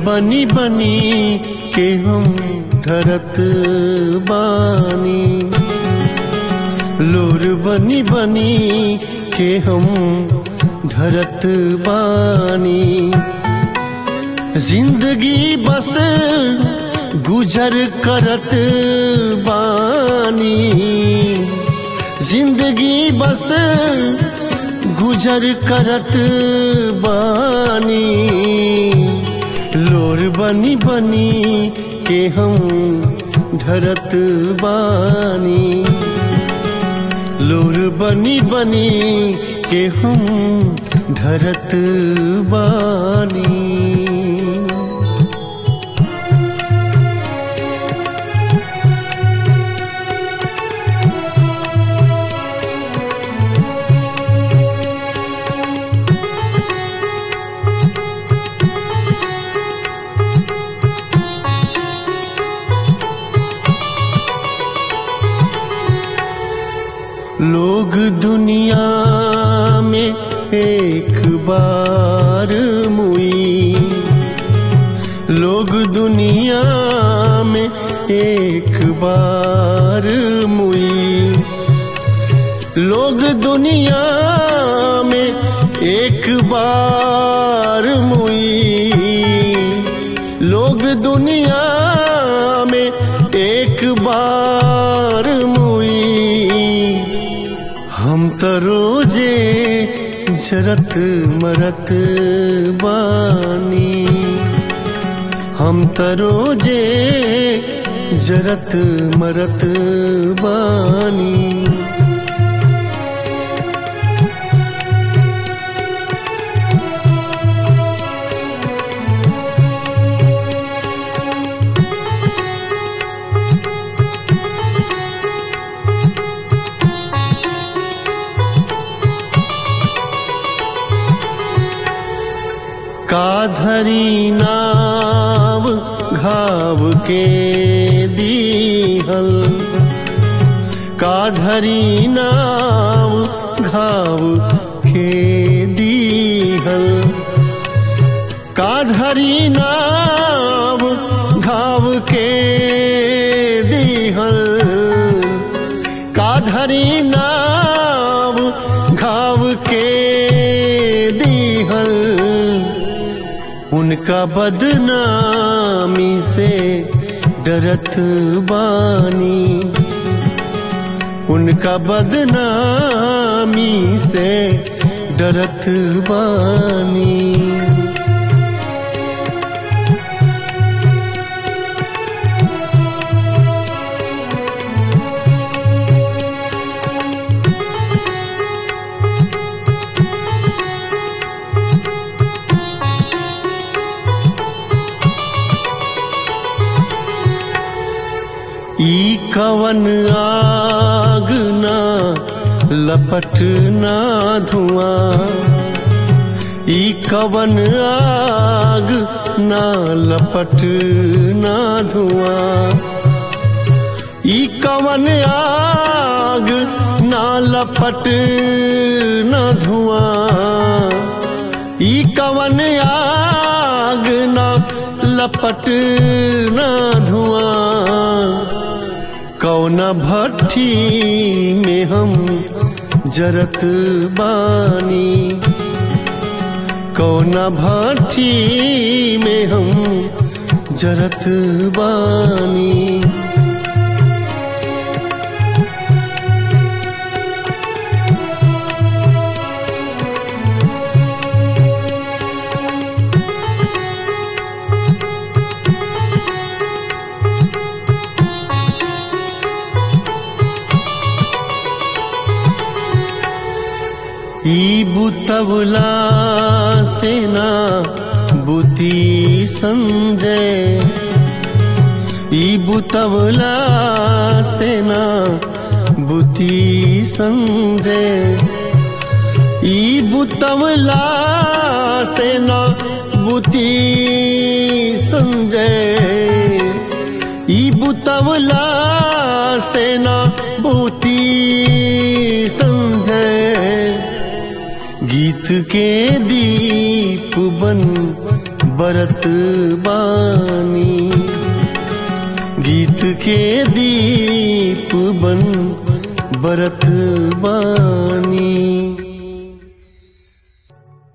बनी बनी के हम ढरत बानी लोर बनी बनी के हम ढरत बानी जिंदगी बस गुजर करत बानी जिंदगी बस गुजर करत बानी लोर बनी बनी के हम ढरत बानी लोर बनी बनी के हम ढरत बानी लोग दुनिया में एक बार मुई लोग दुनिया में एक बार मुई लोग दुनिया में एक बार मुई लोग दुनिया में एक बार मुई हम तो रोजे जरत मरत बानी हम तो रोजे जरत मरत बानी काधरी नाव घाव के दीहल काधरी नाव घाव के दीहल काधरी नाव घाव के दीहल काधरी नाव घाव के दीहल उनका बदनामी से डरत बानी उनका बदनामी से डरत बानी ई कवन आग ना लपट ना धुआं ई कवन आग ना लपट ना धुआं ई कवन आग ना लपट ना धुआं ई कवन आग ना लपट ना धुआं कौना भट्ठी में हम जरत बानी कौना भट्ठी में हम जरत बानी ई बुतवला सेना बुती संजय ई बुतवला सेना बुती संजय ई बुतवला सेना बुती संजय ई बुतवला सेना बुती संजय गीत के दीप बन बरत बानी गीत के दीप बन बरत बानी